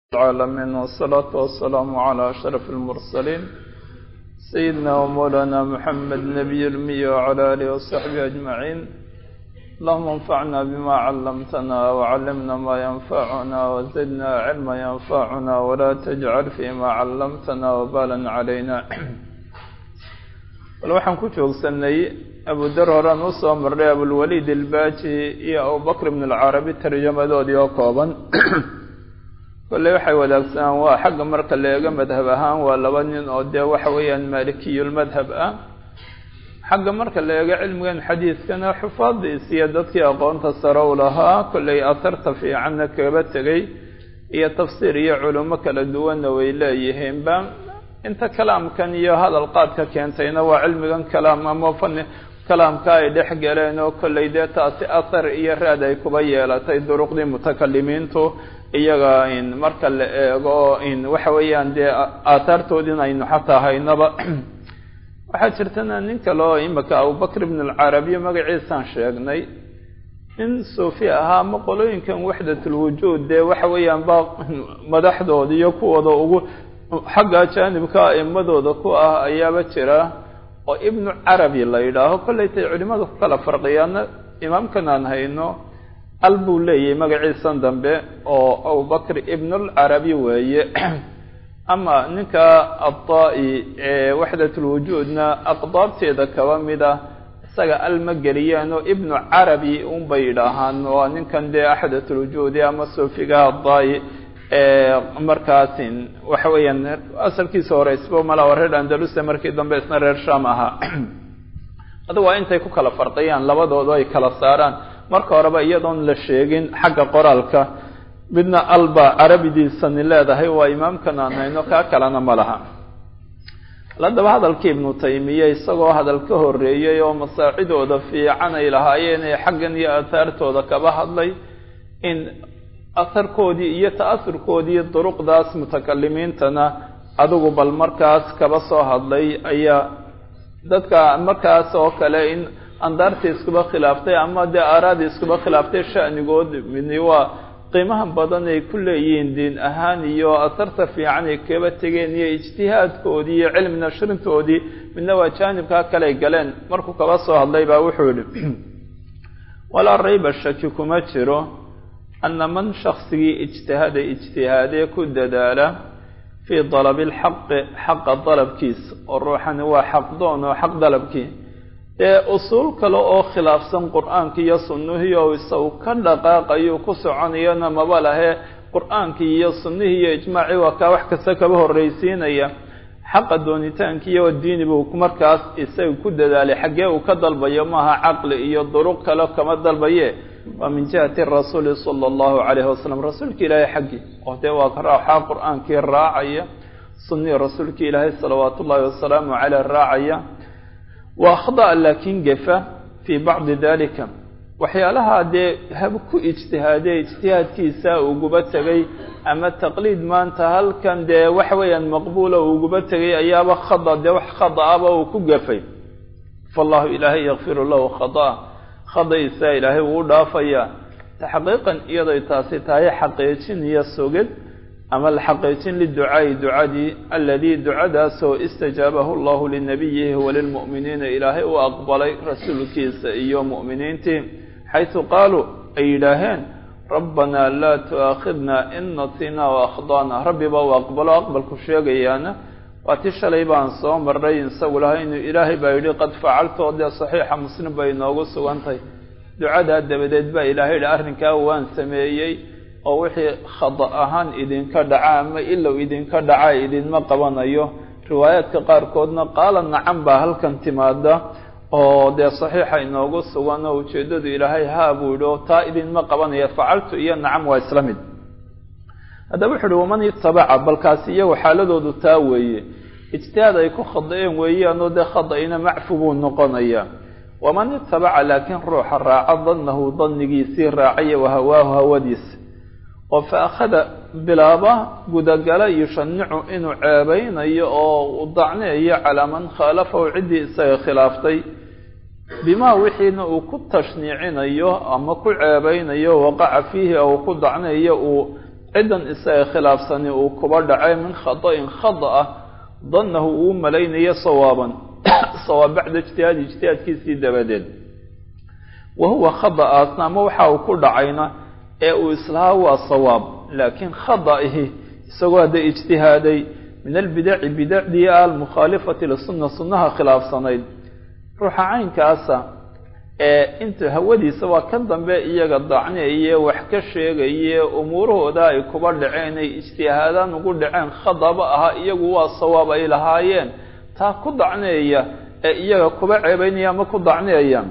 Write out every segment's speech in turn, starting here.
العالمين والصلاة والسلام على أشرف المرسلين سيدنا ومولانا محمد نبي المية وعلى آله وصحبه أجمعين اللهم انفعنا بما علمتنا وعلمنا ما ينفعنا وزدنا علما ينفعنا ولا تجعل فيما علمتنا وبالا علينا bal waxaan ku joogsanay abudar horaan usoo marnay abulwaliid ilbaaji iyo abubakr ibn alcarabi tarjamadoodii oo kooban kolley waxay wadaagsanaan waa xagga marka la eego madhab ahaan waa laba nin oo dee waxa weeyaan maalikiyulmadhab ah xagga marka la eego cilmigan xadiidkana xufaadiis iyo dadkii aqoonta sare u lahaa kolley asarta fiicanna kaga tegay iyo tafsiir iyo culimo kala duwanna way leeyihiinba inta kalaamkan iyo hadal qaadka keentayna waa cilmigan kalaam ama fani kalaamka ay dhex galeen oo kolley dee taasi athar iyo raad ay kuba yeelatay duruqdii mutakalimiintu iyaga in marka la eego in waxa weeyaan dee aathaartoodin aynu xataa haynaba waxaa jirtana nin kale oo imika abubakr ibn alcarabiya magaciisaan sheegnay nin suufi ahaa ama qolooyinkan waxdatulwujuud dee waxa weeyaan ba madaxdooda iyo kuwooda ugu xagga jaanibka a'imadooda ku ah ayaaba jira oo ibnu carabi la yidhaaho kollaytay culimadu ku kala farqiyaana imaamkan aan hayno al buu leeyahay magaciisan dambe oo abubakr ibnulcarabi weeye ama ninka addaa-i ee waxdatulwujuudna aqdaabteeda kaba mid ah isaga al ma geliyaan oo ibnu carabi unbay yidhaahaan waa ninkan dee axdatulwujuudi ama suufiga addaa-i markaasin waxa weeyaan asalkiisa hore isba malaa reer andalusia markii dambe isna reer sham ahaa adu waa intay ku kala farqiyaan labadooda ay kala saaraan marka horeba iyadoon la sheegin xagga qoraalka midna alba carabidiisani leedahay waa imaamkan aan hayno kaa kalena ma laha haddaba hadalkii ibnu taymiya isagoo hadal ka horeeyey oo masaacidooda fiican ay lahaayeen ee xaggan iyo aathaartooda kaba hadlay in asarkoodii iyo ta'asurkoodii duruqdaas mutakalimiintana adigu bal markaas kaba soo hadlay ayaa dadka markaas oo kale in andaartii iskuba khilaaftay ama dee aaraadii iskuba khilaaftay sha'nigood midni waa qiimaha badan ay ku leeyihiin diin ahaan iyo asarta fiican ay kaba tegeen iyo ijtihaadkoodii iyo cilmi nashrintoodii midna waa jaanibkaa kale galeen markuu kaba soo hadlay baa wuxuu yihi walaa rayba shaki kuma jiro ana man shaksigii ijtihada ijtihaadee ku dadaala fii dalabi lxaqi xaqa dalabkiisa oo ruuxani waa xaqdoon oo xaq dalabkii ee usuul kale oo khilaafsan qur-aankii iyo sunnihii oo isagu ka dhaqaaqayo ku soconayana maba lahe qur-aankii iyo sunnihii iyo ijmaacii waa kaa wax kasta kaba horreysiinaya xaqa doonitaankii iyo diini buu markaas isaga ku dadaalay xaggee uu ka dalbayo maaha caqli iyo duruq kale kama dalbaye waa min jihati rasuuli sala allahu calayhi wasalam rasuulka ilaahay xaggii oo dee waa ka raaxaa qur-aankii raacaya sunnihii rasuulka ilaahay salawaatu ullahi wasalaamu caleyh raacaya wa akhda'a laakiin gefa fii bacdi dalika waxyaalaha dee hab ku ijtihaadee ijtihaadkiisa uguba tegay ama taqliid maanta halkan dee waxa weeyaan maqbuula uguba tegay ayaaba khada dee wax khada-aba uu ku gafay faallahu ilaahay yakfiru lahu khada khadaysa ilaahay wuu dhaafayaa taxqiiqan iyadoy taasi tahay xaqiijin iyo sugid ama xaqiijin liducaa'i ducadii aladii ducadaasoo istajaabahu allahu linabiyihi walilmu'miniina ilaahay u aqbalay rasuulkiisa iyo mu'miniintii xaysu qaaluu ay yidhaaheen rabbanaa laa tu'aakhidna in nasinaa waakhdana rabbiba uu aqbalo aqbalku sheegayaana waa ti shalay baan soo marnay isagu laha inuu ilaahay baa yidhi qad facaltoo dee saxiixa muslim bay inoogu sugantahay ducadaa dabadeed baa ilaahay yidhi arrinkaa waan sameeyey oo wixii khada ahaan idinka dhaca ama ilow idinka dhaca idinma qabanayo riwaayaadka qaarkoodna qaala nacan baa halkan timaada oo dee saxiixa inoogu sugan oo ujeeddadu ilaahay haa buu yidhi oo taa idinma qabanaya facaltu iyo nacam waa isla mid haddaba wuxu uhi waman itabaca balkaasi iyagu xaaladoodu taa weeye ijtihaad ay ku khada-een weeyaanoo dee khada-ina macfu buu noqonayaa waman itabaca laakiin ruuxa raaca dannahu dannigiisii raacaya wahawaahu hawadiisa oo fa akhada bilaaba gudagala yushanicu inuu ceebeynayo oo u dacneeyo calaa man khaalafahu ciddii isaga khilaaftay bimaa wixiina uu ku tashniicinayo ama ku ceebeynayo waqaca fiihi ou ku dacnayo uu ciddan isaga khilaafsani uu kuba dhacay min khada'in khada ah dannahu uu malaynayo sawaaban sawaab bacda ijtihaadi ijtihaadkiisii dabadeed wa huwa khada'aasna ama waxa uu ku dhacayna ee uu islahaa waa sawaab laakiin khada'ihi isagoo hadda ijtihaaday min albidaci bidacdii almukhaalifati lisunna sunnaha khilaafsanayd ruuxa caynkaasa ee inta hawadiisa waa kan dambe iyaga dacniaye wax ka sheegaye umuurahooda ay kuba dhaceen ay ijtihaadaan ugu dhaceen khadaba ahaa iyagu waa sawaab ay lahaayeen taa ku dacneeya ee iyaga kuba ceebaynaya ama ku dacneeya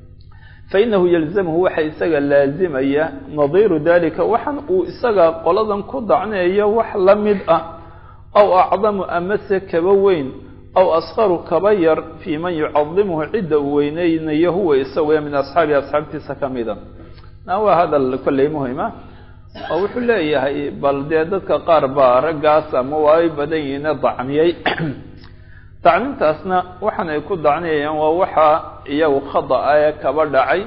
fa innahu yalzamhu waxa isaga laazimaya nadiiru dalika waxan uu isaga qoladan ku dacneeyo wax la mid ah aw acdamu amase kaba weyn aw askaru kaba yar fii man yucadimuhu cidda uu weyneynayo huwa isaguya min asxaabi asxaabtiisa ka mida na waa hadal kolley muhima oo wuxuu leeyahay bal dee dadka qaar baa raggaas ama waa ay badan yihiine dacniyey dacnintaasna waxaan ay ku dacniyayaan waa waxa iyagu khada-a ee kaba dhacay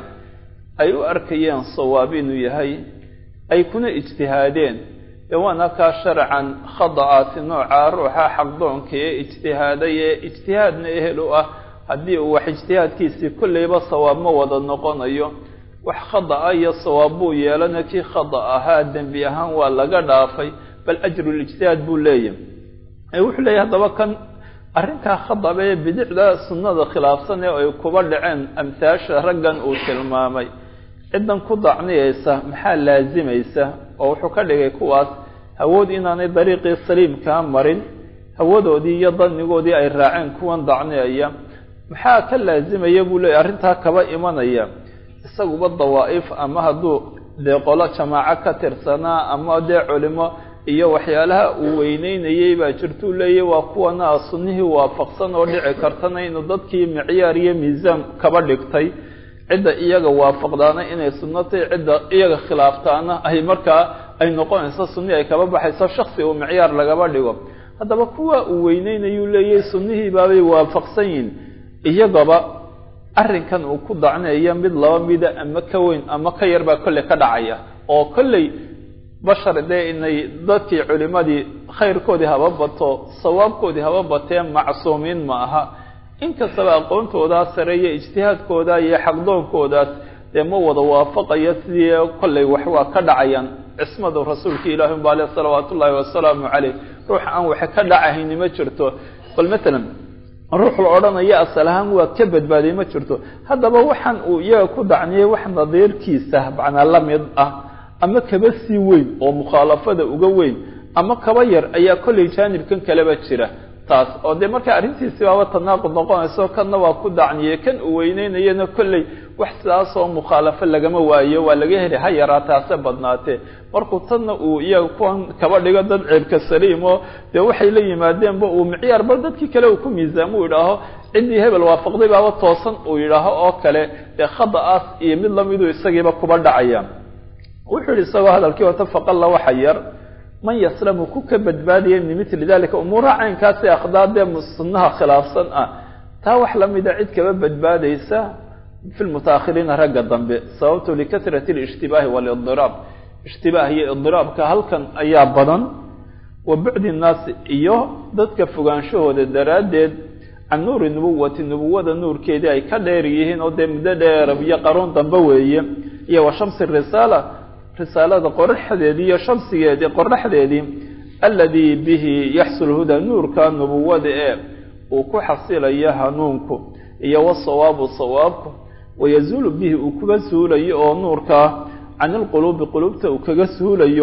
ay u arkayeen sawaab inuu yahay ay kuna ijtihaadeen ee waana kaa sharcan khada-aasi nooca ruuxa xaqdoonka ee ijtihaaday ee ijtihaadna ehel u ah haddii uu wax ijtihaadkiisii kolleyba sawaab ma wada noqonayo wax khada-a iyo sawaab buu yeelana kii khada ahaa dembi ahaan waa laga dhaafay bal ajrulijtihaad buu leeyahy ee wuxuu leeyahy haddaba kan arrinkaa khadaba ee bidicda sunnada khilaafsan ee ay kuba dhaceen amhaasha raggan uu tilmaamay ciddan ku dacniyeysa maxaa laazimaysa oo wuxuu ka dhigay kuwaas hawood inaanay dariiqii saliimkaa marin hawadoodii iyo danigoodii ay raaceen kuwan dacniyaya maxaa ka laazimaya buu leeyay arrintaa kaba imanaya isaguba dawaa'if ama hadduu dee qolo jamaaco ka tirsanaa ama dee culimo iyo waxyaalaha uu weyneynayey baa jirtuu leeyahy waa kuwana sunnihii waafaqsan oo dhici kartana inuu dadkii micyaar iyo miisaan kaba dhigtay cidda iyaga waafaqdaana inay sunnatay cidda iyaga khilaaftaana ay markaa ay noqonayso sunnihi ay kaba baxayso shaksi uu micyaar lagaba dhigo haddaba kuwa uu weyneynayuu leeyahy sunnihii baabay waafaqsan yihin iyagaba arrinkan uu ku dacneeya mid laba mida ama ka weyn ama ka yar baa kolley ka dhacaya oo kolley bashar dee inay dadkii culimadii khayrkoodii haba bato sawaabkoodii haba batee macsuumiin ma aha inkastaba aqoontoodaa sare iyo ijtihaadkooda iyo xaqdoonkoodaas dee ma wada waafaqayo sidii kolley wax waa ka dhacayaan cismada rasuulka ilaahi unba ale salawaatu ullaahi wasalaamu caleyh ruux aan waxa ka dhacahayni ma jirto bal matalan ruux la odhanayo asal ahaan waa ka badbaaday ma jirto haddaba waxaan uu iyaga ku dacniyey wax nadiirkiisa macnaa la mid ah ama kaba sii weyn oo mukhaalafada uga weyn ama kaba yar ayaa kolley jaanibkan kaleba jira taas oo dee marka arrintiisi baaba tanaaqud noqonayso kanna waa ku dacniyey kan uu weyneynayana kolley wax sidaas oo mukhaalafo lagama waayo waa laga heli ha yaraate hase badnaatee markuu tanna uu iyaga kuwan kaba dhigo dad ceebka saliim oo dee waxay la yimaadeenba uu micyaar bal dadkii kale uu ku miisaamo uu yidhaaho ciddii hebel waafaqday baaba toosan uu yidhaaho oo kale dee khada-aas iyo mid lamiduu isagiiba kuba dhacaya wuxuu yihi isagoo hadalkii wata faqalla waxa yar man yaslamu ku ka badbaadaya min mitli dalika umuuraha caynkaasi akhdaadee sunnaha khilaafsan ah taa wax lamida cid kaba badbaadaysa fi lmutaakhiriina ragga dambe sababto likasrati اlijtibaahi wاlidiraab ishtibaah iyo idiraabka halkan ayaa badan wa bucdi nnaasi iyo dadka fogaanshahooda daraaddeed can nuuri nubuwati nubuwada nuurkeedii ay ka dheer yihiin oo dee muddo dheerab iyo qaruun dambe weeye iyo wa shamsi risaala risaalada qoraxdeedii iyo shamsigeedii qoraxdeedii aladii bihi yaxsul huda nuurka nubuwada ee uu ku xasilayo hanuunku iyo wasawaabu sawaabku wayazuulu bihi uu kuga suulayo oo nuurkaa can ilquluubi quluubta uu kaga suulayo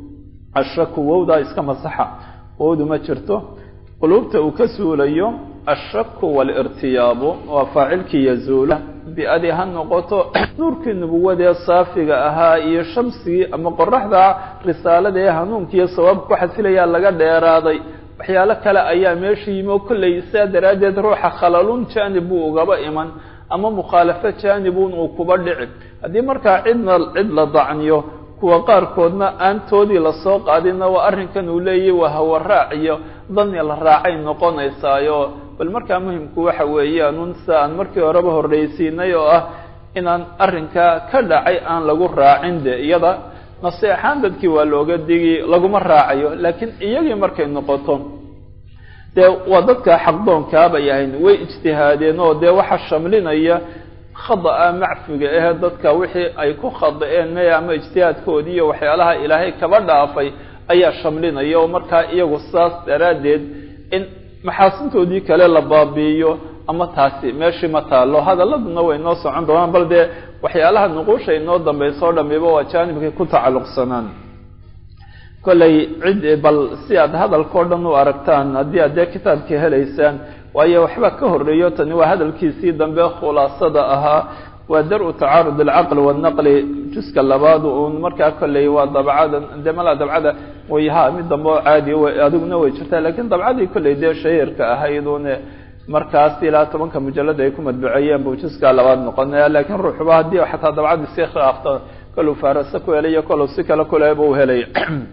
ashaku wowdaa iska masaxa wowdu ma jirto quluubta uu ka suulayo ashaku waalirtiyaabu waa faacilkii yazuula bi-adii ha noqoto nuurkii nubuwadee saafiga ahaa iyo shamsigii ama qoraxda risaalada ee hanuunkiiyo sawaabka ku xasilayaa laga dheeraaday waxyaalo kale ayaa meesha yimi oo kolley saa daraaddeed ruuxa khalalun jaanib buu ugaba iman ama mukhaalafo jaanibun uu kuba dhici haddii markaa cidna cid la dacniyo kuwa qaarkoodna aantoodii lasoo qaadina waa arrinkan uu leeyahy waa hawaraac iyo dani la raacay noqonaysaayo bal markaa muhimku waxa weeyaan un sida aan markii horeba horreysiinay oo ah inaan arrinkaa ka dhacay aan lagu raacin de iyada naseexaan dadkii waa looga digi laguma raacayo laakiin iyagii markay noqoto dee waa dadka xaqdoonkaabay ahayn way ijtihaadeen oo dee waxa shamlinaya khada-a macfiga ahe dadka wixii ay ku khada-een maya ama ijtihaadkoodii iyo waxyaalaha ilaahay kaba dhaafay ayaa shamlinaya oo markaa iyagu saas daraaddeed in maxaasintoodii kale la baabi'iyo ama taasi meeshii ma taalo hadaladuna way noo socon doonaan bal dee waxyaalaha nuquusha inoo dambayso o dhamiba waa jaanibkay ku tacalluqsanaan kollay cid bal si aad hadalkao dhan u aragtaan haddii aad dee kitaabka helaysaan waayo waxba ka horreeyo tani waa hadalkiisii dambe khulaasada ahaa waa dar-u tacaarud alcaqli waalnaqli juska labaad uun markaa kolley waa dabcada dee malaa dabcada way ha mid dambe oo caadi adiguna way jirtaa lakiin dabcadii kolley dee shahiirka ahayd une markaas ilaa tobanka mujalada ay ku madbuceeyeen buu juskaa labaad noqonaya lakiin ruuxuba haddii xataa dabcadii si khilaafta koluu faarase ku helay iyo koluu si kale kuleba u helay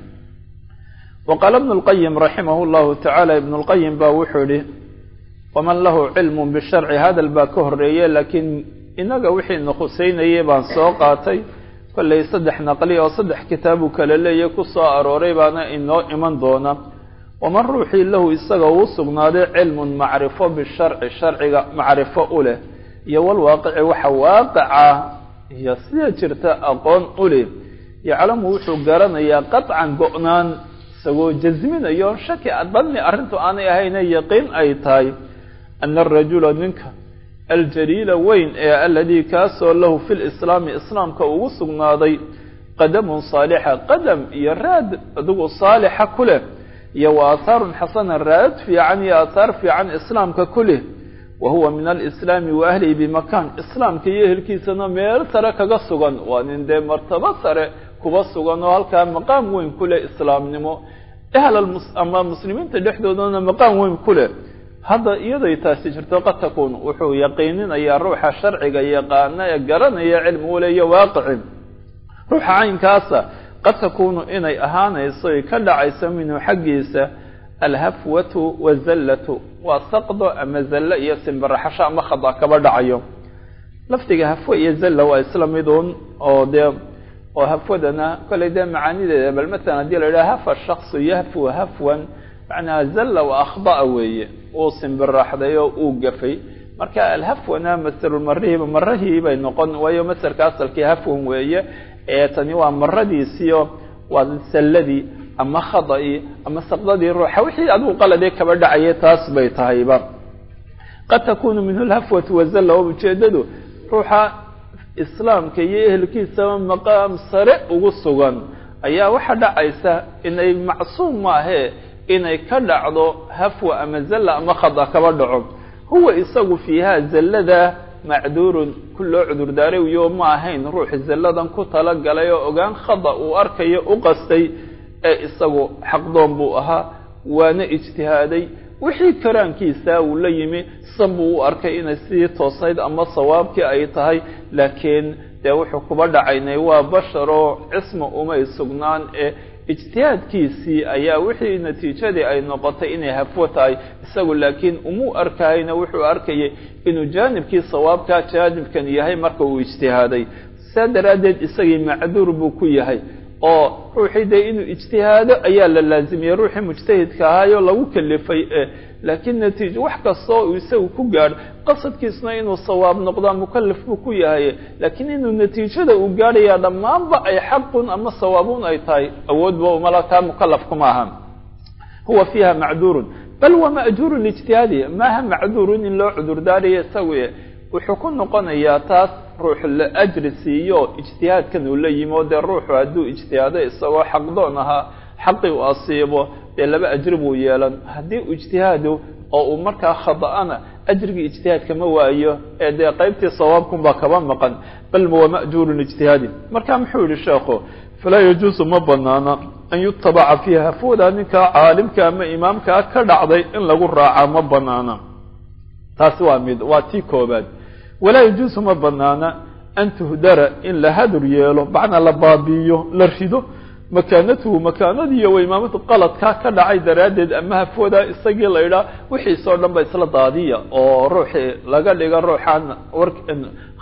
waqaala ibnu lqayim raximah llahu tacaala ibnu lqayim ba wuxuu yihi waman lahu cilmu bisharci hadal baa ka horeeye laakiin inaga wixiina khuseynayay baan soo qaatay kollay saddex naqli oo saddex kitaabuu kala leeyahy ku soo arooray baana inoo iman doona waman ruuxii lahu isaga uu sugnaaday cilmun macrifo bisharci sharciga macrifo u leh iyo walwaaqici waxa waaqica iyo sida jirta aqoon u leh yaclamu wuxuu garanayaa qaطcan go-naan isagoo jasminayo shaki badni arrintu aanay ahayne yaqiin ay tahay ana arajula ninka aljaliila weyn ee aladii kaasoo lahu fi lislaami islaamka ugu sugnaaday qadamun saalixa qadam iyo raad adigu saalixa ku leh iyo wa aahaarun xasana raad fiican iyo aahaar fiican islaamka ku leh wa huwa min alislaami wa ahlihi bimakaan islaamka iyo ehelkiisana meel sare kaga sugan waa nin dee martabo sare kuba sugan oo halkaa maqaam weyn ku leh islaamnimo ahl ama muslimiinta dhexdoodana maqaam weyn ku leh hadda iyaday taasi jirto qad takuun wuxuu yaqiininayaa ruuxa sharciga yaqaana ee garanaya cilmi ule iyo waaqici ruuxa caynkaasa qad takuunu inay ahaanayso ay ka dhacayso minhu xaggiisa alhafwatu wazallatu waa saqdo ama zallo iyo simbiraxasho ama khada kaba dhacayo lafdiga hafwe iyo zalla waa isla miduun oo dee oo hafwadana kollay dee macaanideeda bal matalan haddii la yidhaha hafa shaksu yahfu hafwan macnaha zalla wa akhda'a weeye uu simbiraxday oo uu gafay marka alhafwana masarulmarihiiba marahii bay noqon waayo masarka asalkii hafwan weeye ee tani waa maradiisiio waa salladii ama khada'i ama saqdadii ruuxa wixii adigu qaladee kaba dhacaya taas bay tahayba qad takunu minhu lhafwatu wazalla oo ujeedadu ruuxa islaamka iyo ehelkiisaba maqaam sare ugu sugan ayaa waxaa dhacaysa inay macsuum maahee inay ka dhacdo hafwa ama zalla ama khada kaba dhaco huwa isagu fiiha zallada macduurun ku loo cudurdaarayo ma ahayn ruux zalladan ku talagalay oo ogaan khada uu arkayo u qastay ee isagu xaqdoon buu ahaa waana ijtihaaday wixii karaankiisa uu la yimi san buu u arkay inay sidii toosayd ama sawaabkii ay tahay laakiin dee wuxuu kuba dhacaynay waa basharoo cisma umay sugnaan ee ijtihaadkiisii ayaa wixii natiijadii ay noqotay inay hafwo tahay isagu laakiin umuu arkayna wuxuu arkayay inuu jaanibkii sawaabka jaanibkan yahay marka uu ijtihaaday saa daraaddeed isagii macduur buu ku yahay oo ruuxii dee inuu ijtihaado ayaa la laazimiyey ruuxii mujtahidka ahaayo lagu kalifay e laakiin natiijo wax kastoo uu isagu ku gaadho qasadkiisna inuu sawaab noqdaa mukalaf buu ku yahay laakiin inuu natiijada uu gaadhayaa dhammaanba ay xaqun ama sawaabun ay tahay awoodba umala taa mukalafkuma aha huwa fiiha macduurun bal waa ma'juurun lijtihaadi maaha macduurun in loo cudurdaarayo isagu wuxuu ku noqonayaa taas ruux la ajri siiyo ijtihaadkan uu la yimi oo dee ruuxu hadduu ijtihaado isagoo xaqdoon ahaa xaqii u asiibo dee laba ajri buu yeelan haddii uu ijtihaado oo uu markaa khada'ana ajrigii ijtihaadka ma waayo ee dee qaybtii sawaabkunbaa kaba maqan bal waa ma'juurun ijtihaadi marka muxuu yihi sheekhu falaa yajuusu ma banaana an yutabaca fiiha hafwada ninkaa caalimka ama imaamkaa ka dhacday in lagu raacaa ma banaana taasi waa mid waa tii koobaad walaa yajuusu ma banaana an tuhdara in la hadur yeelo macnaa la baabi'iyo la rido makaanatuhu makaanadiiyo wa imaamadu qaladkaa ka dhacay daraaddeed ama hafwada isagii la idhaa wixiisoo dhan ba isla daadiya oo ruuxii laga dhiga ruuxaan war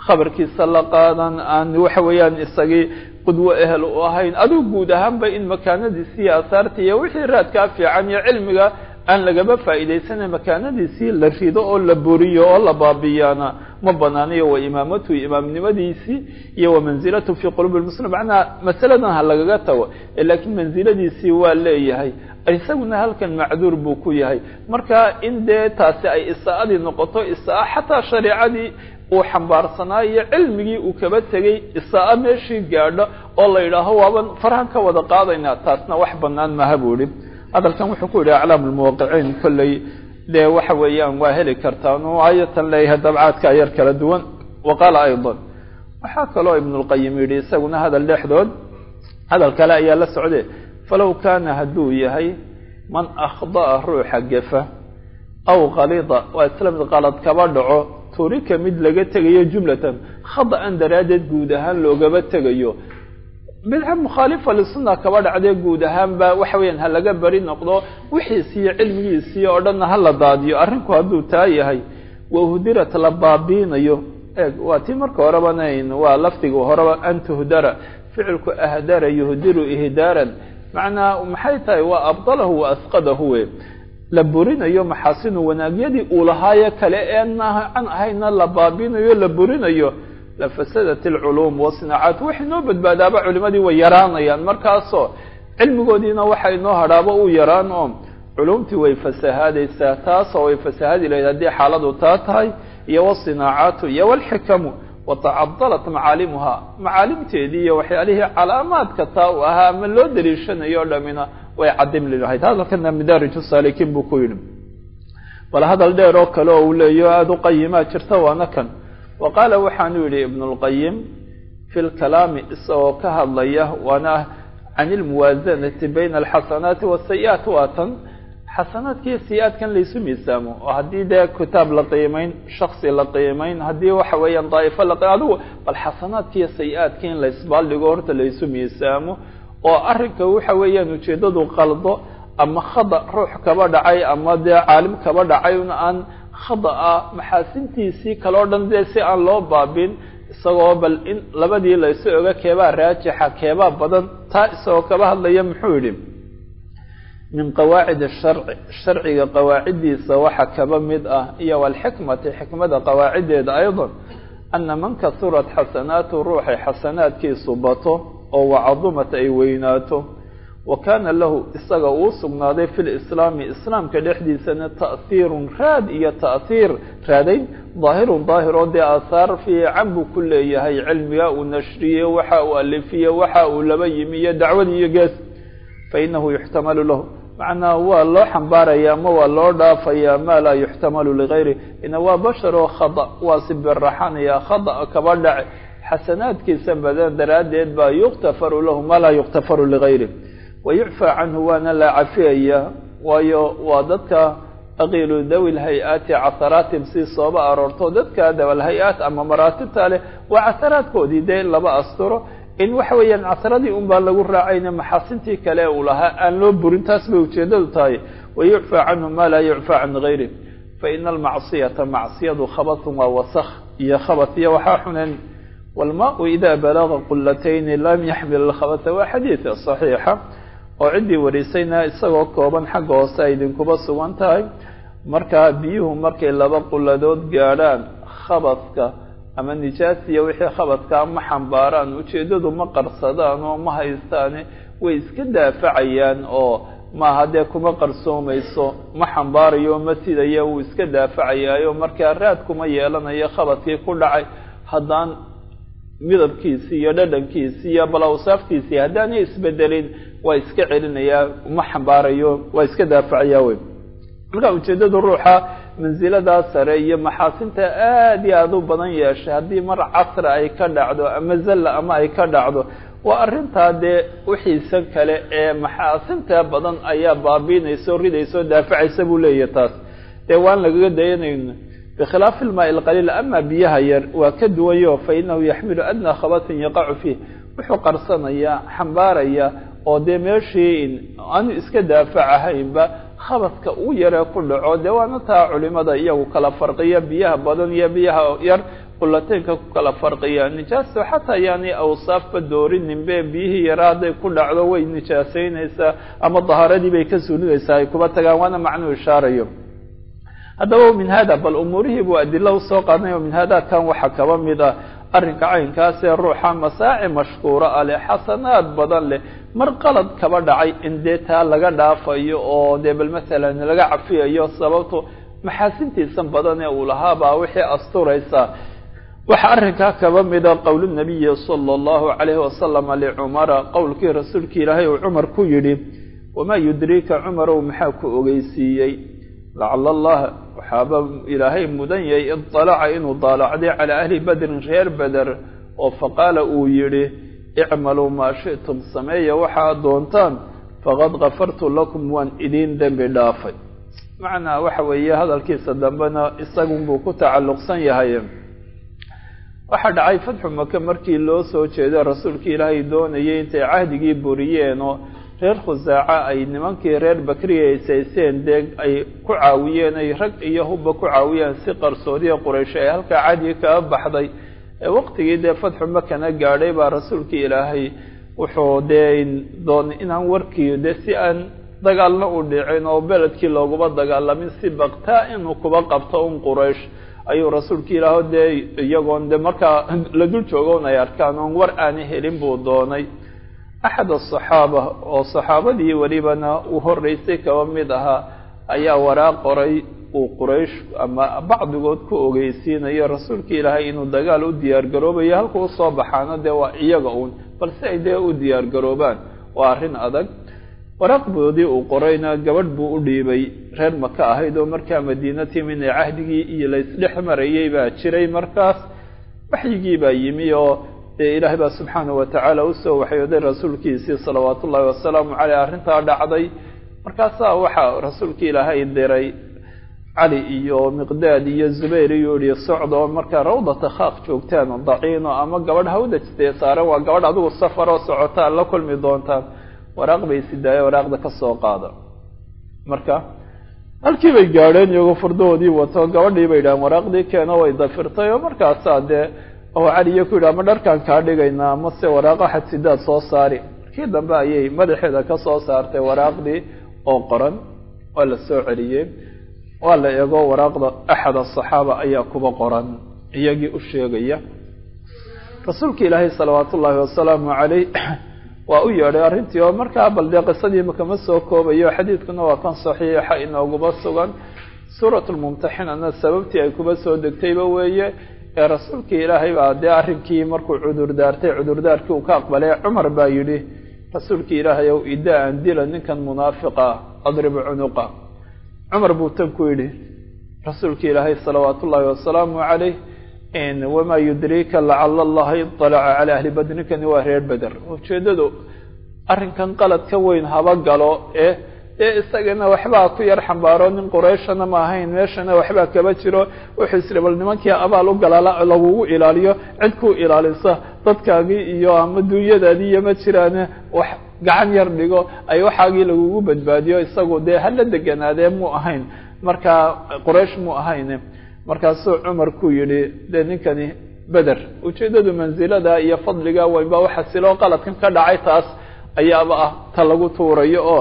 khabarkiisa la qaadan aan waxa weeyaan isagii qudwo ehel u ahayn adigu guud ahaanba in makaanadiisii iyo asaartii iyo wixii raadkaa fiican iyo cilmiga aan lagaba faa'iidaysana makaanadiisii la rido oo la buriyo oo la baabiyaana ma banaanayo wa imaamatu imaamnimadiisii iyo wa manzilatu fii qulubi lmuslim macnaha masaladan ha lagaga tago laakiin mansiladiisii waa leeyahay isaguna halkan macduur buu ku yahay marka in dee taasi ay isaa'adii noqoto isa'a xataa shareicadii uu xambaarsanaa iyo cilmigii uu kaba tegey isa'a meeshii gaadho oo la yidhaaho waaban farhan ka wada qaadaynaa taasna wax banaan maha buu ihi hadalkan wuxuu ku yidhi aclaam lmuwaqiciin kolley dee waxa weeyaan waa heli kartaan oo ayatan leeyahay dabcaadka yar kala duwan wa qaala aydan waxaa kaloo ibnulqayim yidhi isaguna hadal dhexdood hadal kale ayaa la socde falow kaana hadduu yahay man akhda'a ruuxa gefa aw kalida waa isla mid qalad kaba dhaco turika mid laga tegayo jumlatan khada'an daraaddeed guud ahaan loogaba tegayo bidca mukhaalifa lisunna kaba dhacdee guud ahaanba waxa weeyaan ha laga beri noqdo wixiisiiyo cilmigiisiiyo oo dhanna ha la daadiyo arrinku hadduu taa yahay wahudirat la baabiinayo eeg waa tii marka horeba nayn waa lafdiga horeba an tuhdara ficilku ahdara yuhdiru ihdaaran macnaa maxay tahay waa abdalahu wa asqadahu we la burinayo maxaasinu wanaagyadii uu lahaayo kale een an ahayna la baabiinayo la burinayo lafasadat alculuum wasinaacaat waxay noo badbaadaaba culimadii way yaraanayaan markaasoo cilmigoodiina waxa inoo hadhaaba uu yaraan oo culumtii way fasahaadaysaa taasoo way fasahaadi lahayd haddii xaaladu taa tahay iyo wasinaacaatu iyo walxikamu watacadalat macaalimuha macaalimteedii iyo waxyaalihii calaamaadka taa u ahaa ama loo daliishanayo o dhamina way cadimli lahayd hadalkana midaariju saalikiin buu ku yidhi bal hadal dheer oo kale oo uu leeyaho aada u qayimaa jirta waana kan wa qaala waxaanu yidhi ibnu lqayim fi lkalaami isagoo ka hadlaya waana can ilmuwaasanati bayna alxasanaati wasayi'aat waa tan xasanaadkiiyo sayi-aadkan laysu miisaamo oo haddii dee kitaab la qiimayn shaksi la qiimayn haddii waxa weeyaan daa'ifo la adigu bal xasanaadkiiyo sayi-aadka in laysbaaldhigo horta laysu miisaamo oo arrinka waxa weeyaan ujeeddadu qaldo ama khada ruux kaba dhacay ama dee caalim kaba dhacay un aan khada'a maxaasintiisii kaleo dhan dee si aan loo baabin isagoo bal in labadii laysu oga keebaa raajixa keebaa badan taa isagoo kaba hadlaya muxuu yidhi min qawaacid asharci sharciga qawaaciddiisa waxa kaba mid ah iyo walxikmati xikmada qawaaciddeeda aydan ana man kasurat xasanaatu ruuxay xasanaadkiisu bato oo wacadumat ay weynaato wa kaana lahu isaga uu sugnaaday fi lislaami islaamka dhexdiisana ta'hiirun raad iyo ta'hiir raadayn daahirun daahir oo dee aahaar fiican buu ku leeyahay cilmiga uu nashriye waxa uu alifiye waxa uu laba yimi iyo dacwad iyo gees fainahu yuxtamalu lahu macnaa waa loo xambaaraya ama waa loo dhaafaya ma laa yuxtamalu ligayri ina waa bashar oo khada waa si biraxanaya khada kaba dhace xasanaadkiisa badan daraaddeed baa yuktafaru lahu ma laa yuktafaru ligayri wayucfaa canhu waana la cafiyaya waayo waa dadka aqiilu dawi lhay-aati casaraatihim si sooba aroorto dadka dawalhay-aat ama maraatibta leh waa casaraadkoodii dee in laba asturo in waxa weeyaan casaradii un baa lagu raacayna maxaasintii kale uu lahaa aan loo burin taas bay ujeedadu tahay wayucfaa canhu ma laa yucfaa can gayri faina almacsiyata macsiyadu khabatun waa wasakh iyo khabat iyo waxaa xuneen walmaau ida balaga qulatayni lam yaxmil alkhabata waa xadiid saxiixa oo ciddii warisayna isagoo kooban xagga hoose ay idinkuba sugan tahay markaa biyuhu markay laba quladood gaadhaan khabadka ama nijaasiya wixii khabadkaa ma xambaaraan ujeeddadu ma qarsadaan oo ma haystaane way iska daafacayaan oo maaha dee kuma qarsoomayso ma xambaarayo ma sidaya wuu iska daafacayaayo markaa raad kuma yeelanayo khabadkii ku dhacay haddaan midabkiisii iyo dhadhankiisii iyo bal awsaaftiisii haddaanay isbedelin waa iska celinayaa uma xambaarayo waa iska daafacayaa wey marka ujeeddadu ruuxa mansiladaa sare iyo maxaasinta aad iyo aada u badan yeeshay haddii mar casra ay ka dhacdo ama zalla ama ay ka dhacdo waa arrintaa dee wixiisa kale ee maxaasinta badan ayaa baabiinaysa o ridaysa o daafacaysa buu leeyahay taas dee waan lagaga dayanayno bikhilaafi ilmaai alqaliil ama biyaha yar waa ka duwanyo fa inahu yaxmilu adnaa khabatin yaqacu fiih wuxuu qarsanayaa xambaaraya oo dee meeshii aanu iska daafacahaynba khabadka uu yaree ku dhaco dee waana taa culimada iyagu kala farqiya biyaha badan iyo biyaha yar qulateynka ku kala farqiyaa nijaasto xataa yaani awsaafba doorininbe biyihii yaraa hadday ku dhacdo way nijaasaynaysaa ama dahaaradii bay ka suulinaysaa ay kuba tagaan waana macnuu ishaarayo haddaba min hada bal umuurihii buu adila usoo qaadnay o min hada kan waxaa kaba mid ah arrinka caynkaasee ruuxa masaaci mashkuura ah leh xasanaad badan leh mar qalad kaba dhacay in dee taa laga dhaafayo oo dee bal masalan laga cafiyayo sababto maxaasintiisan badan ee uu lahaabaa wixii asturaysa waxaa arrinkaa kaba mida qowl nabiyi sala allahu calayhi wasalama licumara qowlkii rasuulki ilaahay uu cumar ku yidhi wamaa yudriika cumarow maxaa ku ogeysiiyey lacala allah waxaaba ilaahay mudan yahay idalaca inuu daalacday calaa ahli badrin reer beder oo faqaala uu yidhi icmaluu maa shi'tum sameeya waxaad doontaan faqad kafartu lakum waan idiin dembi dhaafay macnaa waxa weeye hadalkiisa dambena isagunbuu ku tacalluqsan yahay waxaa dhacay fatxu maka markii loo soo jeedo rasuulkii ilaahay doonayay intay cahdigii buriyeen oo reer khusaaca ay nimankii reer bakriya ay sayseen dee ay ku caawiyeen ay rag iyo hubba ku caawiyeen si qarsoodiya quraysh ay halkaa cahdigii kaga baxday ee waqtigii dee fatxu makana gaadhay baa rasuulkii ilaahay wuxuu dee doon inaan warkii dee si aan dagaalna u dhicin oo beledkii looguma dagaalamin si baktaa inuu kuba qabto un quraysh ayuu rasuulka ilaaho dee iyagoon de markaa la dul joogoon ay arkaan oon war aana helin buu doonay axad asaxaaba oo saxaabadii welibana uu horreysay kaba mid ahaa ayaa waraaq qoray uu quraysh ama bacdigood ku ogeysiinayo rasuulka ilaahay inuu dagaal u diyaar garoobayo halka usoo baxaana dee waa iyaga uun balse ay dee u diyaar garoobaan waa arrin adag waraaqboodii uu qorayna gabadh buu u dhiibay reer maka ahayd oo markaa madiina timin ee cahdigii iyo laysdhex marayay baa jiray markaas waxyigii baa yimi oo dee ilaahay baa subxaanahu watacaala usoo waxyooday rasuulkiisii salawaatu ullahi wasalaamu caleyh arrintaa dhacday markaasaa waxaa rasuulka ilaahay diray cali iyo miqdaad iyo zubayr iyuu yihi socda oo markaa rawdata khaaq joogtaan oo daciino ama gabadh hawdajtee saaran waa gabadh adigu safar oo socotaan la kulmi doontaan waraaq bay sidaaye waraaqda ka soo qaada marka halkii bay gaadheen iyagoo fardahoodii wato gabadhii bay yidhahan waraaqdii keeno way dafirtay oo markaasaa dee oo caliyo ku yidhi ama dharkaan kaa dhigaynaa amase waraaqa xadsidaad soo saari markii dambe ayay madaxeeda ka soo saartay waraaqdii oo qoran waa la soo celiyey waa la eego waraaqda axad asaxaaba ayaa kuba qoran iyagii u sheegaya rasuulka ilaahay salawaatu ullaahi wasalaamu caleyh waa u yeedhay arrintii oo markaa bal dee qisadii makama soo koobayo xadiidkuna waa kan saxiixa inooguba sugan suurat lmumtaxinana sababtii ay kuba soo degtayba weeye ee rasuulkii ilaahay baa dee arrinkii markuu cudurdaartay cudurdaarkii uu ka aqbalay cumar baa yidhi rasuulkii ilaahay ow idaa an dila ninkan munaafiqa adrib cunuqa cumar buu tan ku yidhi rasuulkii ilaahay salawaat ullaahi wasalaamu caleyh wamaa yudriika lacala allaha iطalaca calaa ahli badrinkani waa reer beder ujeeddadu arrinkan qalad ka weyn haba galo ee dee isagana waxbaa ku yar xambaaro nin qurayshana ma ahayn meeshana waxbaa kaba jiro wuxuu isri bal nimankii abaal u galala lagugu ilaaliyo cid ku ilaalisa dadkaagii iyo ama duunyadaadii iyo ma jiraane wax gacan yar dhigo ay waxaagii lagugu badbaadiyo isagu dee hala deganaadee mu ahayn marka quraysh mu ahayn markaasuu cumar ku yidhi dee ninkani beder ujeeddadu mansilada iyo fadliga waynba waxasiloo qaladkan ka dhacay taas ayaaba ah ta lagu tuurayo oo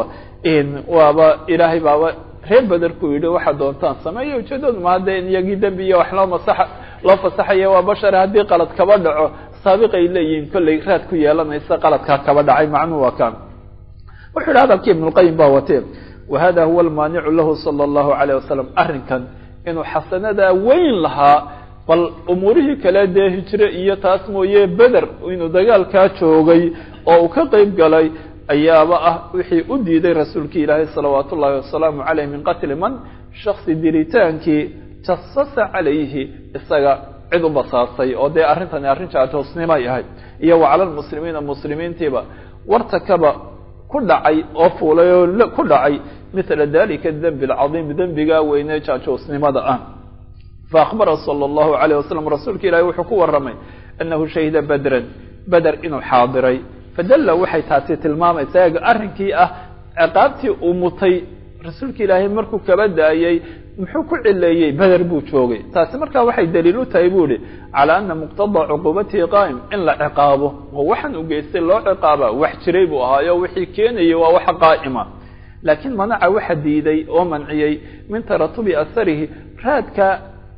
waaba ilaahay baaba reer beder ku yidhi waxaad doontaan sameeya ujeeddadu ma hadda in iyagii dembi iyo wax loo masaxa loo fasaxaya waa bashare haddii qalad kaba dhaco saabiqay leeyihiin kollay raad ku yeelanaysa qaladkaa kaba dhacay macnuhu waa kaan wuxuu yidhi hadalkii ibnulqayim baa watee wa hada huwa almaanicu lahu sala allahu calayh wasalam arrinkan inuu xasanadaa weyn lahaa bal umuurihii kale dee hijre iyo taas mooye beder inuu dagaalkaa joogay oo uu ka qeyb galay ayaaba ah wixii u diiday rasuulkii ilaahay salawaat ullaahi wasalaamu caleyh min qatli man shaksi diritaankii jasasa calayhi isaga cid u basaasay oo dee arrintani arrin jaajoosnimay ahayd iyo wa cala lmuslimiina muslimiintiiba wartakaba ku dhacay oo fuulay oo ku dhacay mila dalika dembi alcadiim dembigaa weyne jaajoosnimada ah faakbara sala allahu calayh wasalam rasuulka ilaahi wuxuu ku warramay annahu shahida badran beder inuu xaadiray fadalla waxay taasi tilmaamaysaa eega arrinkii ah ciqaabtii uu mutay rasuulka ilaahay markuu kaba daayey muxuu ku cileeyey beder buu joogay taasi markaa waxay daliil u tahay buu ihi calaa ana muqtadaa cuquubatihi qaa'im in la ciqaabo oo waxaan u geystay loo ciqaaba wax jiray buu ahaayo wixii keenayay waa waxa qaa'ima laakiin manaca waxa diiday oo manciyey min taratubi asarihi raadka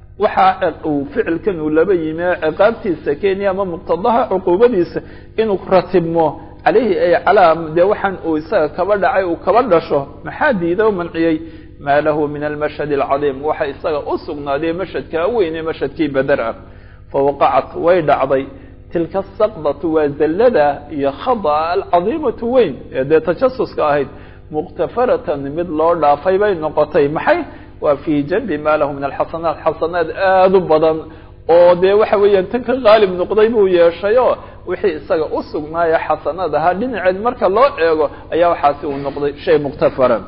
waxa uu ficilkan uu laba yimi ciqaabtiisa kenya ama muqtadaha cuquubadiisa inuu ratibmo calayhi ay calaa dee waxaan uu isaga kaba dhacay uu kaba dhasho maxaa diiday oo manciyey maa lahu min almashhad alcadiim waxa isaga u sugnaaday mashhadkaa weyne mashhadkii beder ah fawaqacat way dhacday tilka asaqdatu waa zallada iyo khada'a alcadiimatu weyn ee dee tajasuska ahayd muqtafaratan mid loo dhaafay bay noqotay maxay waa fii janbi maa lahu min alxasanaat xasanaad aada u badan oo dee waxa weeyaan tan ka qaalib noqday buu yeeshayo wixii isaga u sugnaaya xasanaad ahaa dhinaceed marka loo eego ayaa waxaasi uu noqday shay muqtafara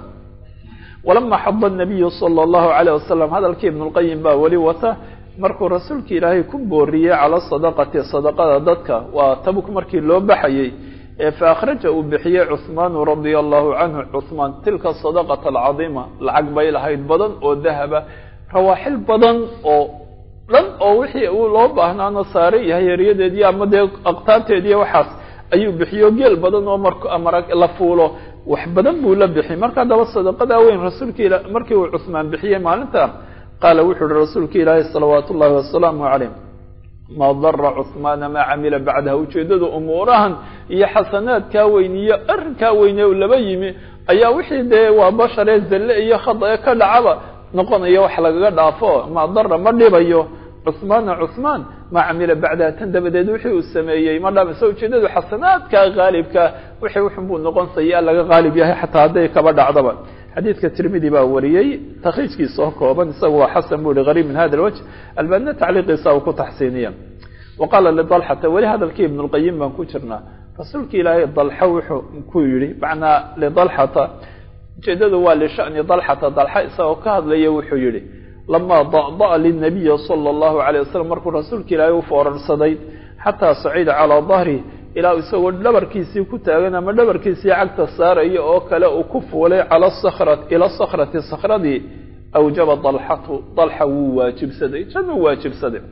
walama xada nabiyu sala allahu calayh wasalam hadalkii ibnulqayim baa weli wata markuu rasuulka ilaahay ku booriyey cala sadaqati sadaqada dadka waa tabuk markii loo baxayey fa akhraja uu bixiyey cuhmaanu radia allahu canhu cuhmaan tilka sadaqata alcadiima lacag bay lahayd badan oo dahaba rawaaxil badan oo dhan oo wixii uu loo baahnaana saare iyo hayeeryadeediyo ama dee aqtaarteediiyo waxaas ayuu bixiyo geel badan oo mar la fuulo wax badan buu la bixi marka haddaba sadaqadaa weyn rasuulka ila markii uu cuhmaan bixiyey maalinta qaala wuxuu uhi rasuulka ilaahi salawaatu ullahi wasalaamu calayh ma dara cuhmaana maa camila bacdaha ujeeddada umuurahan iyo xasanaadkaa weyn iyo arrinkaa weyne u laba yimi ayaa wixii dee waa basharee zalle iyo khada ee ka dhacaba noqonaya wax lagaga dhaafo ma dara ma dhibayo cuhmaana cuhmaan maa camila bacdaha tan dabadeed wixii uu sameeyey ma dhamayso ujeeddadu xasanaadkaa haalibka wixii wuxun buu noqon sayaa laga haalib yahay xataa hadday kaba dhacdaba xadiidka tirmidi baa wariyey takriijkiisa oo kooban isagu waa xasan bu hi gariib min hada lwajh albanina tacliiqiisa uu ku taxsiiniya wa qaala lidalxata weli hadalkii ibn lqayim baan ku jirnaa rasuulka ilaahay dalxa wuxuu ku yidhi macnaa lidalxata ujeedadu waa lishani dalxata dalxa isagoo ka hadlaya wuxuu yihi lamaa da'da'a linabiyi sala allahu alayh wasalam markuu rasuulka ilaahay u foorarsaday xataa sacida calaa dahri ilaa isagoo dhabarkiisii ku taagan ama dhabarkiisii cagta saaraya oo kale uu ku fuulay cala sakra ila sakrati sakradii awjaba dalxatu dalxa wuu waajibsaday januu waajibsaday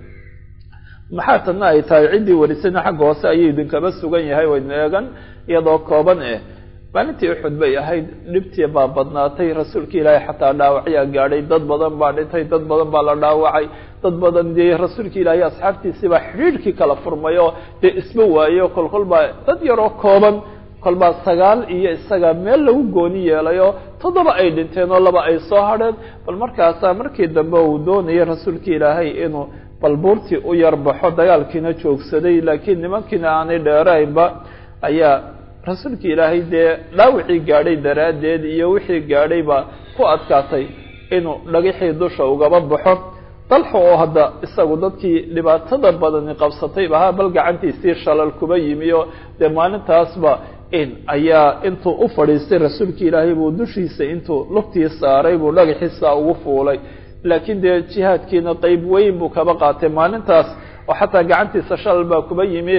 maxaa tana ay tahay ciddii warisana xagga hoose ayuu idinkaba sugan yahay waynu eegan iyadoo kooban eh maalintii uxud bay ahayd dhibtii baa badnaatay rasuulka ilaahay xataa dhaawacyaa gaadhay dad badan baa dhintay dad badan baa la dhaawacay dad badan dee rasuulka ilaahay asxaabtiisii baa xidhiidhkii kala furmay oo dee isba waayo kolkol baa dad yaroo kooban kolbaa sagaal iyo isaga meel lagu gooni yeelayo toddoba ay dhinteen oo laba ay soo hadheen bal markaasaa markii dambe uu doonayay rasuulka ilaahay inuu bal buurtii u yarbaxo dagaalkiina joogsaday laakiin nimankiina aanay dheeraynba ayaa rasuulka ilaahay dee dhaawicii gaadhay daraaddeed iyo wixii gaadhayba ku adkaatay inuu dhagixii dusha ugaba baxo dalxa oo hadda isagu dadkii dhibaatada badani qabsatayba ha bal gacantiisii shalal kuba yimi oo dee maalintaasba in ayaa intuu u fadhiistay rasuulka ilaahay buu dushiisa intuu lugtii saaray buu dhagaxiisa ugu fuulay laakiin dee jihaadkiina qeyb weyn buu kaba qaatay maalintaas oo xataa gacantiisa shalal baa kuba yimi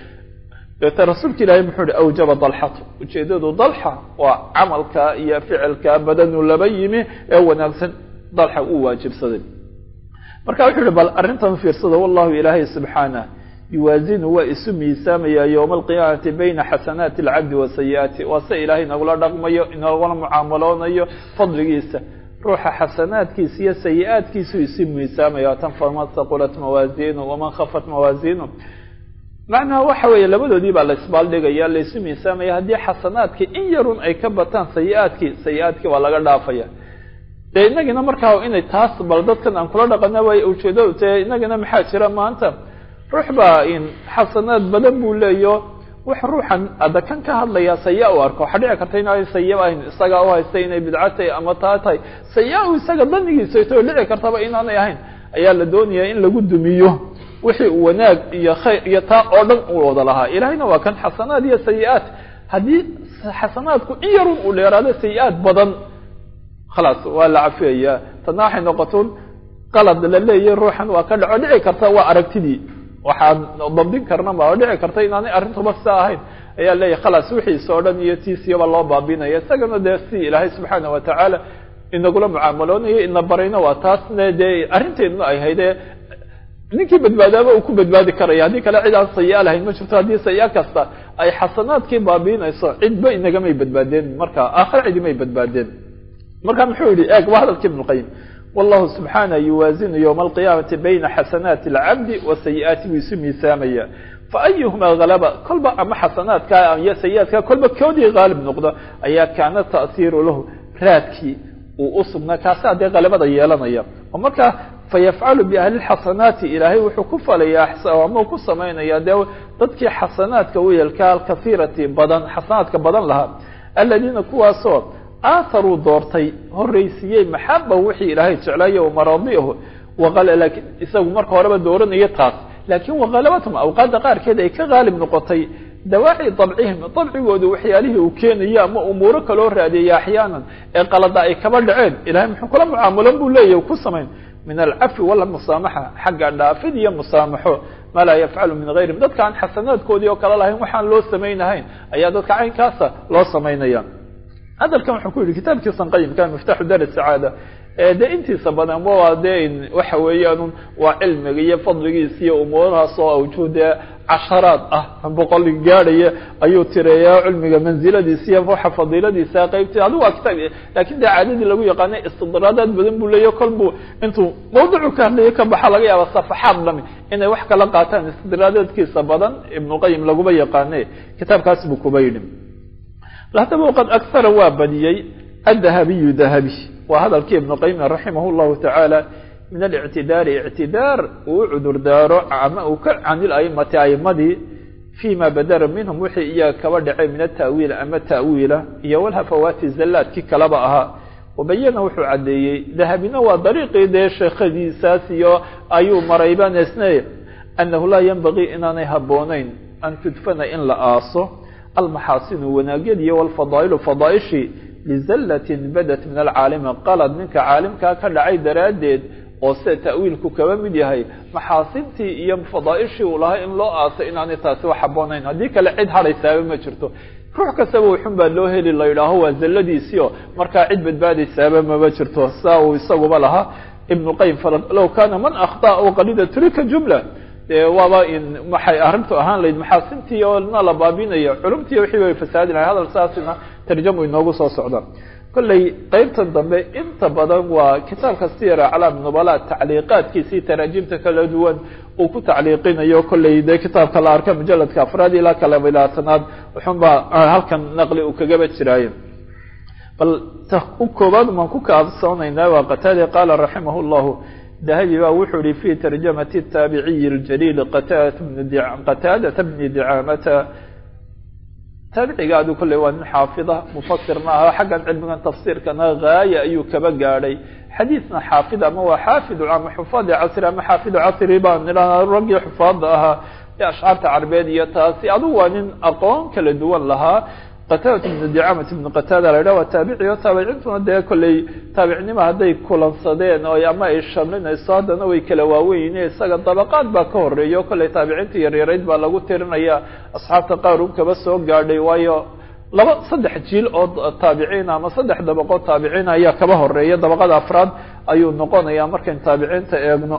deeta rasuulka ilaahay muxuu ihi awjaba dalxatu ujeedadu dalxa waa camalka iyo ficilka badanuu laba yimi ee wanaagsan dalxa uu waajibsaday marka wuxuu ihi bal arrintan fiirsada wallahu ilaahay subxaanah yuwaazinu waa isu miisaamaya yowma alqiyaamati bayna xasanaati alcabdi wa sayi-aati waa se ilaahay inagula dhaqmayo inagula mucaamaloonayo fadligiisa ruuxa xasanaadkiisa iyo sayi-aadkiisuu isu miisaamaya tan faman haqulat mawaasiinu waman khafat mawaasiinu macnaha waxa weeye labadoodii baa la isbaaldhigaya la isu miisaamaya haddii xasanaadkii in yarun ay ka bataan sayi-aadkii sayi-aadkii waa laga dhaafaya dee inagina markaa inay taas bal dadkan aan kula dhaqana way ujeedo te inagina maxaa jira maanta ruux baa in xasanaad badan buu leeyo wax ruuxan ada kan ka hadlaya saya u arko waxaa dhici karta inaanay saya ahayn isagaa u haystay inay bidco tahay ama taa tahay saya u isaga danigiisa to dhici kartaba inaanay ahayn ayaa la doonayaa in lagu dumiyo wixii uu wanaag iyo khayr iyo taa oo dhan uu wada lahaa ilaahayna waa kan xasanaad iyo sayi-aad haddii xasanaadku in yarun uu dheeraado sayi-aad badan khalaas waa la cafiyayaa tadna waxay noqoton qalad la leeyahy ruuxan waa ka dhaco dhici karta waa aragtidii waxaan dabdin karna ma oo dhici karta inaanay arrintuba sidaa ahayn ayaa leeyahy khalaas wixiisa oo dhan iyo tiisiyaba loo baabinaya isagana dee si ilaahay subxaana watacaala inagula mucaamaloonayo ina barayna waa taasna dee arrinteedna ay haydee ninkii badbaadaaba uu ku badbaadi karaya haddii kale cid aan sayi-a lahayn ma jirto haddii sayi-a kasta ay xasanaadkii baabiinayso cidba inagamay badbaadeen marka aakhare cidimay badbaadeen marka muxuu yihi eeg waa hadalkii ibn lqayim wallahu subxaana yuwaazinu ywma alqiyaamati bayna xasanaati alcabdi wa sayi-aati buu isu miisaamaya faayuhuma halaba kolba ama xasanaadka iyo sayi-aadka kolba koodii haalib noqdo ayaa kaana ta'hiiru lahu raadkii uu usugnaa kaasa dee halabada yeelanaya oo markaa fayafcalu biahli lxasanaati ilaahay wuxuu ku falayaa ama ku samaynaya dee dadkii xasanaadka weelka alkasiirati badan xasanaadka badan lahaa aladiina kuwaasoo aatharuu doortay horraysiiyey maxaba wixii ilaahay jeclaayo maradiahu laakiin isagu marka horeba dooranayo taas laakiin wakhalabatum awqaadda qaarkeed ay ka haalib noqotay dawaaci dabcihim dabcigooda waxyaalihii uu keenayo ama umuuro kaloo raadiyaya axyaanan ee qalada ay kaba dhaceen ilahay muxuu kula mucaamulan buu leeyahy ku samayn min alcafi walmusaamaxa xagga dhaafid iyo musaamaxo maa laa yafcalu min hayrihim dadka aan xasanaadkoodii oo kale lahayn waxaan loo samaynahayn ayaa dadka caynkaasa loo samaynaya hadalkan wuxuu ku yidhi kitaabkiisan qayimka miftaxu dar sacaada dee intiisa badan waa dee waxa weeyaan waa cilmiga iyo fadligiisa iyo umuurahaas oo awjuh dee casharaad ah boqol gaadhaya ayuu tireeyaa cilmiga mansiladiisa iyo waxa fadiiladiisa qaybti adigu waa kitaab lakin dee caadadii lagu yaqaanay istidraadaad badan buu leeya kol buu intuu mawducu ka hadlayo ka baxa laga yaaba safaxaad dhami inay wax kala qaataan istidraadaadkiisa badan ibnuqayim laguma yaqaane kitaabkaas buu kuba yidhi haddaba qad akhara waa badiyey adahabiyu dahabi waa hadalkii ibnu qayim raximah llahu tacaala min alictidaari ictidaar uu u cudur daaro ama uu ka canil aimati aimadii fima badara minhum wixii iyaga kaba dhacay min ata'wiil ama ta'wiila iyo walhafawaati zallaadkii kalaba ahaa wabayana wuxuu caddeeyey dahabina waa dariiqii dee sheekhadiisaas iyo ayuu marayba nesne annahu laa yanbagii inaanay habboonayn an tudfana in la aaso almaxaasinu wanaagyadiiyo walfadaa'ilu fadaaishii lizallatin badat min alcaalimi qalad ninka caalimkaa ka dhacay daraaddeed oo sida ta'wiilku kaba mid yahay maxaasintii iyo fadaaishii uu lahaa in loo aasay inaanay taasi wax habboonayn haddii kale cid hadhaysaaba ma jirto ruux kastaba wuxun baa loo heli la yidhaaho waa zalladiisiio markaa cid badbaadaysaaba mama jirto saa uu isaguba lahaa ibnu qayim low kaana man akhطa o qalida turika jumla dee waaba in waxay arrintu ahaan lahayd maxaasintii oo na la baabinayo culumtii wixii way fasaadi lahay hadal saasina tarjamu inoogu soo socda kolley qeybtan dambe inta badan waa kitaabka siyar aclaam nubala tacliiqaadkiisii taraajimta kala duwan uu ku tacliiqinayo kolley dee kitaabka la arka mujaladka afraad ilaa ka laba labaatanaad wuxun baa halkan naqli uu kagaba jiraaye bal u koobaad maan ku kaabsoonaynaa waa qataade qaala raximah llahu dahabi ba wuxuu yihi fi tarjamati taabiciyi اljaliil qataadata bni dicaamata taabiciga adu kolley waa nin xaafida mufasirna ah xaggan cilmigan tafsiirkana gaaya ayuu kaba gaadhay xadiidna xaafid ama waa xaafidu ama xufaadi casri ama xaafidu casri baan nidhahnaa raggii xufaada ahaa ee ashcaarta carbeed iyo taasi adugu waa nin aqoon kala duwan lahaa qataadata bnu dicaamata bnu qataada la yidhah waa taabici o taabicintuna dee kolley taabicnimo hadday kulansadeen oo ama ay shamlinayso haddana way kala waaweyn isaga dabaqaad baa ka horeeya o kolley taabiciinta yaryarayd baa lagu tirinaya asxaabta qaar un kaba soo gaadhay waayo laba saddex jiil oo taabiciin ama saddex dabaqood taabiciin ayaa kaba horeeya dabaqada afraad ayuu noqonaya markayn taabiciinta eegno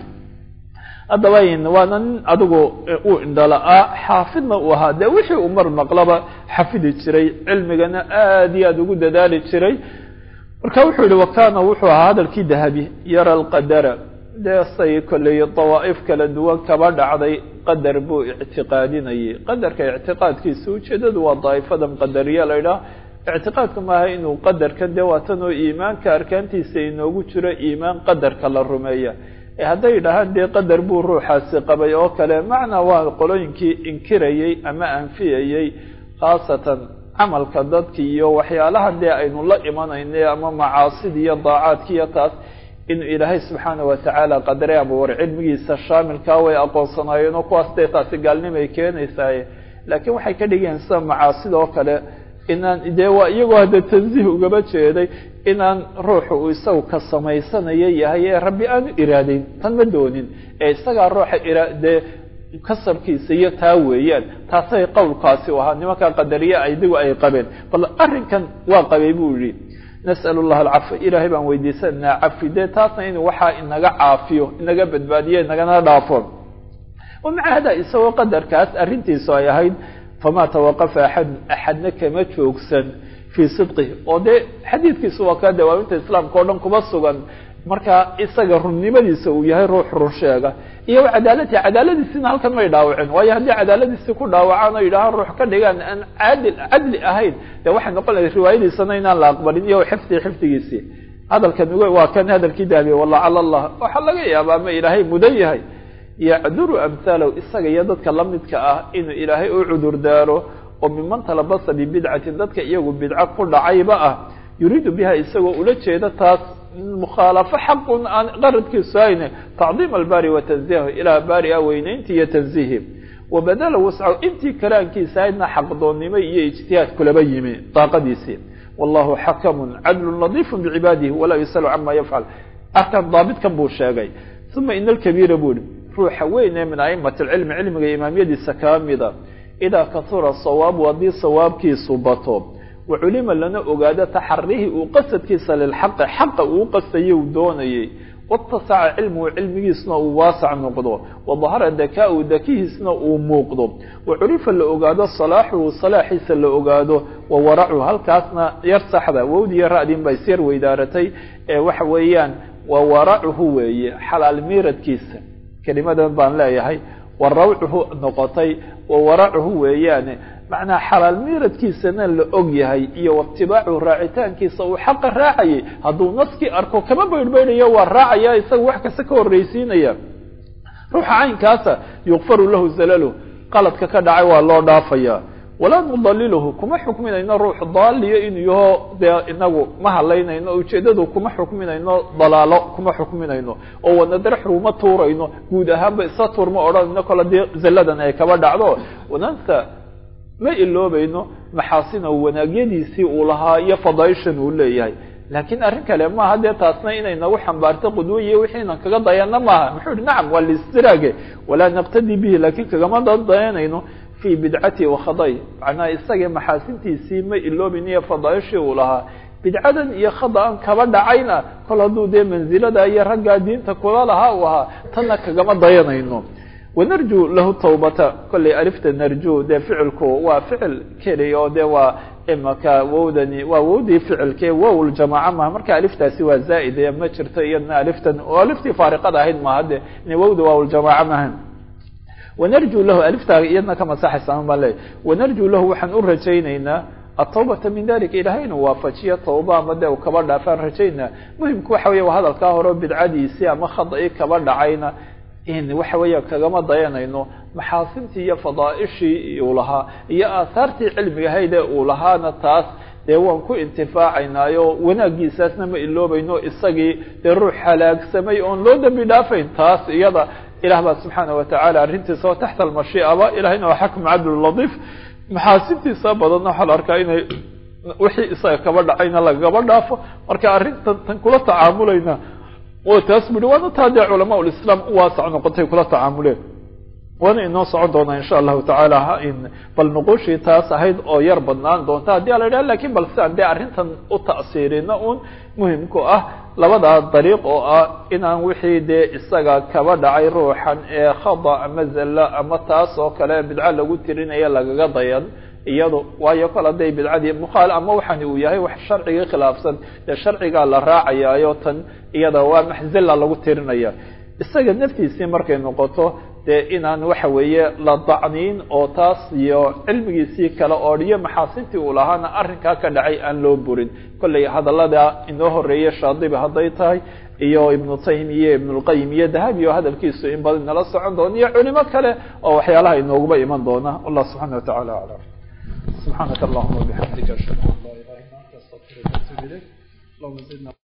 haddaba waana nin adigu uu indhala-aa xaafidna uu ahaa dee wixii uu mar maqlaba xafidi jiray cilmigana aad iyo aada ugu dadaali jiray marka wuxuu yihi wakana wuxuu ahaa hadalkii dahabi yara alqadara dee say kolley dawaa'if kala duwan kaba dhacday qadar buu ictiqaadinayay qadarka ictiqaadkiisa ujeedadu waa daa'ifadan qadariya la idhaah ictiqaadku maaha inuu qadarkan dee waatanoo iimaanka arkaantiisa inoogu jiro iimaan qadarka la rumeeya hadday yidhaahaan dee qadar buu ruuxaasi qabay oo kale macnaa waa qolooyinkii inkirayey ama anfiyayey khaasatan camalka dadki iyo waxyaalaha dee aynu la imanayna ama macaasidii iyo daacaadki iyo taas inuu ilaahay subxaana watacaala qadaray ama war cilmigiisa shaamilkaa way aqoonsanaayeen oo kuwaas dee taasi gaalnimay keenaysaaye laakiin waxay ka dhigayeen sida macaasida oo kale inaan dee waa iyagoo hadda tansiih ugaba jeeday inaan ruuxu uu isagu ka samaysanayo yahay ee rabbi aanu iraadeyn tan ma doonin ee isagaa ruuxa iraadee kasabkiisa iyo taa weeyaan taasay qowlkaasi u ahaa nimankaa qadariye idigu ay qabeen bal arrinkan waa qabay buu yihi nas'al llaha alcafi ilaahay baan weydiisanaa cafi dee taasna inuu waxaa inaga caafiyo inaga badbaadiyo inagana dhaafo wamaca hada isagoo qadarkaas arrintiisu ay ahayd famaa tawaqafa axad axadna kama joogsan fii sidqih oo dee xadiidkiisu waa kaa dawaawinta islaamka o dhan kuma sugan marka isaga runnimadiisa uu yahay ruux run sheega iyo cadaalati cadaaladiisina halkan may dhaawacin waayo haddii cadaaladiisi ku dhaawacaan oo yidhahaan ruux ka dhigaan aan caadil cadli ahayn dee waxay noqon lahay riwaayadiisana inaan la aqbalin iyo xifdi xifdigiisii hadalkan waa kan hadalkii daabiye walacala allah waxaa laga yaabaa ma ilaahay mudan yahay yacduru amhaalow isaga iyo dadka lamidka ah inuu ilaahay u cudur daaro oo miman talabasa bibidcatin dadka iyagu bidco ku dhacayba ah yuriidu biha isagoo ula jeeda taas mukhaalafo xaqun aan qaradkiisu hayne tacdiim albaari wa tanziihu ilaa baari a weynaynti iyo tanziihi wabadala wascaw intii kalaankiisa ahaydna xaqdoonnimo iyo ijtihaad kulaba yimi daaqadiisii wallahu xakamun cadlun ladiifun bicibaadihi walaa yusalu cama yafcal arkan daabitkan buu sheegay uma ina alkabiira buu ihi ruuxa weyn ee min aimati lcilmi cilmiga imaamyadiisa kaa mida idaa kasura sawaabu haddii sawaabkiisu bato waculima lana ogaado taxarihii uu qasadkiisa lilxaqi xaqa uu qastayay uu doonayay watasaca cilmuhu cilmigiisna uu waasac noqdo wadahara dakaa-u dakihiisna uu muuqdo wacurifa la ogaado salaaxuhu salaaxiisa la ogaado wawaracu halkaasna yar saxda wowdiyo ra-din ba isyar weydaaratay ee waxa weeyaan wawaracuhu weeye xalaal miiradkiisa kelimadan baan leeyahay warawcuhu noqotay wawaracuhu weeyaane macnaa xalaal miiradkiisana la og yahay iyo watibaacuhu raacitaankiisa uu xaqa raacayay hadduu naskii arko kama baydhbaydhayo waa raacaya isaga wax kasta ka horreysiinaya ruuxa caynkaasa yukfaru lahu zalalu qaladka ka dhacay waa loo dhaafaya walaa nudaliluhu kuma xukminayno ruux daaliyo inuu yaho dee inagu ma hadlaynayno ujeedadu kuma xukminayno dalaalo kuma xukminayno oo wanadaraxu uma tuurayno guud ahaanba isa tuurma odhanayno kole dee zalladan ay kaba dhacdo wanansa ma iloobayno maxaasina wanaagyadiisii uu lahaa iyo fadaaishan uu leeyahay laakiin arrin kale maaha dee taasna inay nagu xambaarto qudwo iyo wixiinan kaga dayana maaha muxuu ihi nacam waa liistiraage walaa naqtadi bihi laakiin kagama dayanayno fi bidcati wakhaday macnaha isaga maxaasintiisii ma iloobayn iyo fadaaishii uu lahaa bidcadan iyo khada-an kaba dhacayna kol hadduu dee mansilada iyo raggaa diinta kula lahaa uu ahaa tanna kagama dayanayno wanarju lahu tawbata kollay alifta narju dee ficilku waa ficil keli oo dee waa imaka wowdani waa wowdii ficilke wow ljamaaca maha marka aliftaasi waa zaa'id ee ma jirto iyadna aliftan oo aliftii faariqada ahayd maaha de wowda waaljamaaca maha wanarju lahu aliftaa iyadna ka masaxaysa baan leeyahy wanarju lahu waxaan u rajaynaynaa atawbata min dalika ilahay inuu waafajiyo tawba ama dee u kaba dhaafaan rajaynaa muhimku waxa weya waa hadalkaa hore bidcadiisii ama khada-i kaba dhacayna in waxa weeya kagama dayanayno maxaasintii iyo fadaaishii uu lahaa iyo aahaartii cilmiga haydee uu lahaana taas dee waan ku intifaacaynaayo wanaagiisaasna ma iloobayno isagii dee ruux halaagsamay oon loo dembi dhaafayn taas iyada ilah baa subxaana watacaala arrintiisa oo taxta almashiicaba ilahayna waa xakm cadl ladiif maxaasintiisa badanna waxaa la arkaa inay wixii isaga kaba dhacayna lagaba dhaafo marka arrintan tan kula tacaamulayna oo taas bui waana taa dee culamaa lislaam u waasac noqotay kula tacaamuleen waana inoo socon doonaa insha allahu tacaala bal nuquushii taas ahayd oo yar badnaan doonta haddii a la idhaha lakin bal si aan dee arrintan u ta'siirino un muhimku ah labadaa dariiq oo ah inaan wixii dee isaga kaba dhacay ruuxan ee khada ama zalla ama taas oo kale bidco lagu tirinaya lagaga dayan iyado waayo kol hadday bidcadii mukhaal ama waxani uu yahay wax sharcigii khilaafsan dee sharcigaa la raacayaayo tan iyada waa maxzilla lagu tirinaya isaga naftiisii markay noqoto dee inaan waxa weeye la dacniin oo taas iyo cilmigiisii kale oodhiyo maxaasintii uu lahaana arrinkaa ka dhacay aan loo burin kollay hadallada inoo horeeye shaadibi hadday tahay iyo ibnu taym iyo ibnulqayim iyo dahabi oo hadalkiisu in badan nala socon doona iyo culimo kale oo waxyaalaha inooguba iman doona wallah subxana watacala aclam subxaanaka allahuma wabixamdika ashhadu an laa ilaha illa anta astaqfiruka atub ilayk allahuma zidna